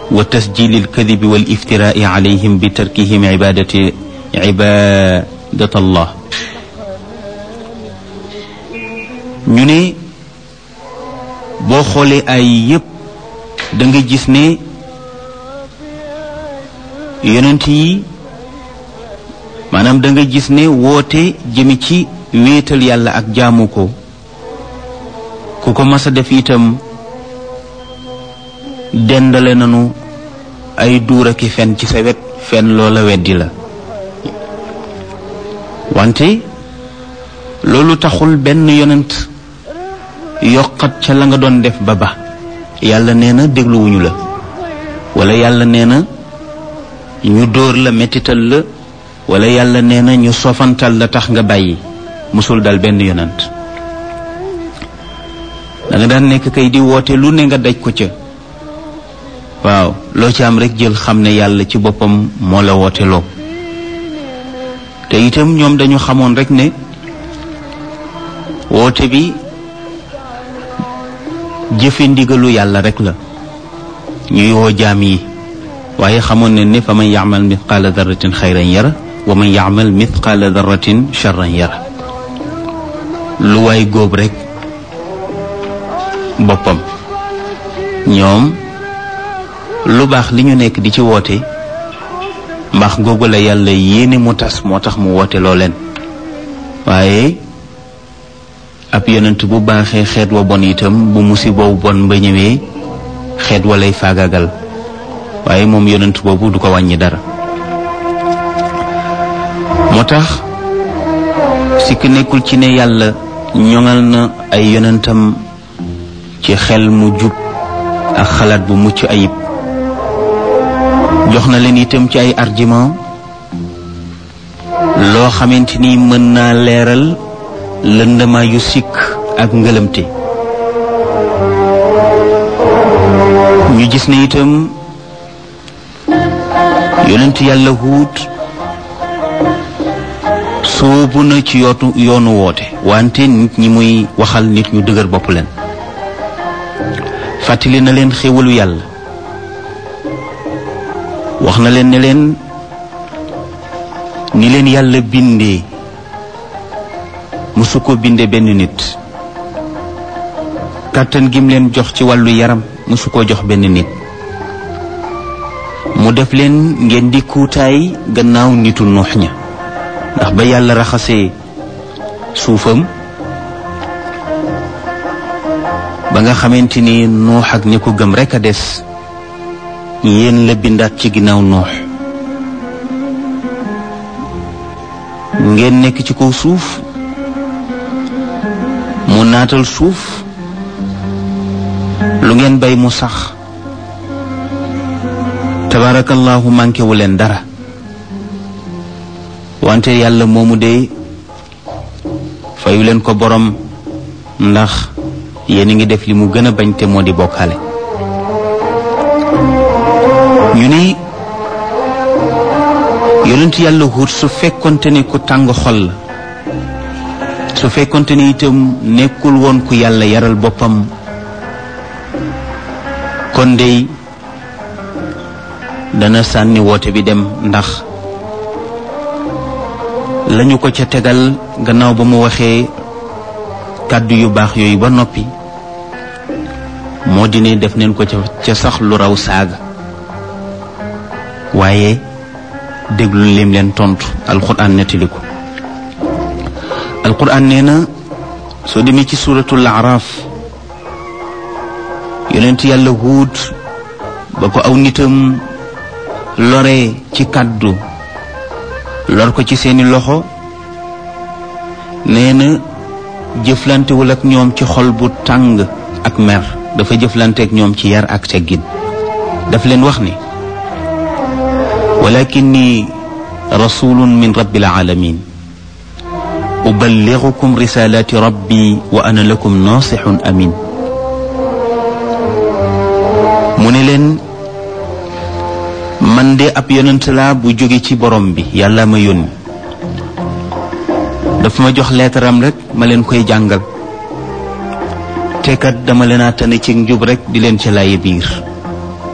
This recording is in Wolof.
wa tasjili alkadibi wal iftiraai alayhim bi tarkihim ibadati ibadat allah ñu ne boo xoolee ay yépp da nga gis ne yonent yi maanaam da nga gis ne woote jëmi ci wéetal yàlla ak jaamu ko ku ko mas a def itam dendale nanu ay duur aki fen ci sa wet fen loola weddi la wante loolu taxul benn yonent yokkat ca la nga doon def ba ba yàlla nee na dégluwuñu la wala yàlla nee na ñu dóor la mettital la wala yàlla nee na ñu sofantal la tax nga bàyyi musul dal benn yonent da nga daan nekk kay di woote lu ne nga daj ko ca waaw loo ci am rek jël xam ne yàlla ci boppam moo la woote loo te itam ñoom dañu xamoon rek ne woote bi jëfe ndigalu yàlla rek la ñuy woo jaam yi waaye xamoon ne ne fa man yaamal mithqaala darratin xayran yara wa man yaamal mithqaala darratin charran yara lu waay góob rek boppam ñoom lu baax li ñu nekk di ci woote mbaax googu la yàlla yéene mu tas moo tax mu woote loo leen waaye ab yonent bu baaxee xeet wa bon itam bu musiboo bon ba ñëwee xeet wa lay faagagal waaye moom yonent boobu du ko wàññi dara moo tax sikk nekkul ci ne yàlla ñoŋal na ay yonentam ci xel mu jub ak xalaat bu mucc ayib jox na leen itam ci ay argument loo xamante ni mën naa leeral lëndëmaa yu sikk ak ngëlëmte ñu gis ne itam yonent yàlla huut soobu na ci yootu yoonu woote wante nit ñi muy waxal nit ñu dëgër bopp leen fàttali na leen xéwalu yàlla wax na leen ne leen ni leen yàlla bindee musu ko binde benn nit kàttan gim leen jox ci wàllu yaram musu ko jox benn nit mu def leen ngeen di kuutaay gannaaw nitu nuux ña ndax ba yàlla raxasee suufam ba nga xamante ni nuux ak ñi ko gëm rekk a des yéen la bindaat ci ginnaaw nuux ngeen nekk ci kaw suuf mu naatal suuf lu ngeen bay mu sax tabarakallahu manqué wu leen dara wante yàlla moomu de fayu leen ko borom ndax yéen a ngi def li mu gën a bañ te moo di bokkaale ñu ni yonent yàlla Huud su fekkonte ne ku tàng xol la su fekkonte ne itam nekkul woon ku yàlla yaral boppam kon dey dana sànni woote bi dem ndax lañu ko ca tegal gannaaw ba mu waxee kàddu yu baax yooyu ba noppi moo di ne def neen ko ca ca sax lu raw saaga waaye déglu lim leen tontu alquran nettali ko alquran nee na soo demee ci suuratul araaf yonent yàlla huud ba ko aw nitam lore ci kàddu lor ko ci seeni loxo nee na jëflantewul ak ñoom ci xol bu tàng ak mer dafa jëflante ak ñoom ci yar ak teggin daf leen wax ni walakinni rasulun min rabbil alamin uballighukum risalati rabbi wa ana lakum nasihun amin mu ne leen man de ab yonent laa bu jóge ci borom bi yàlla ma yónni dafa ma jox leetaram rek ma leen koy jàngal te kat dama leen a tane ci njub rek di leen ca laaye biir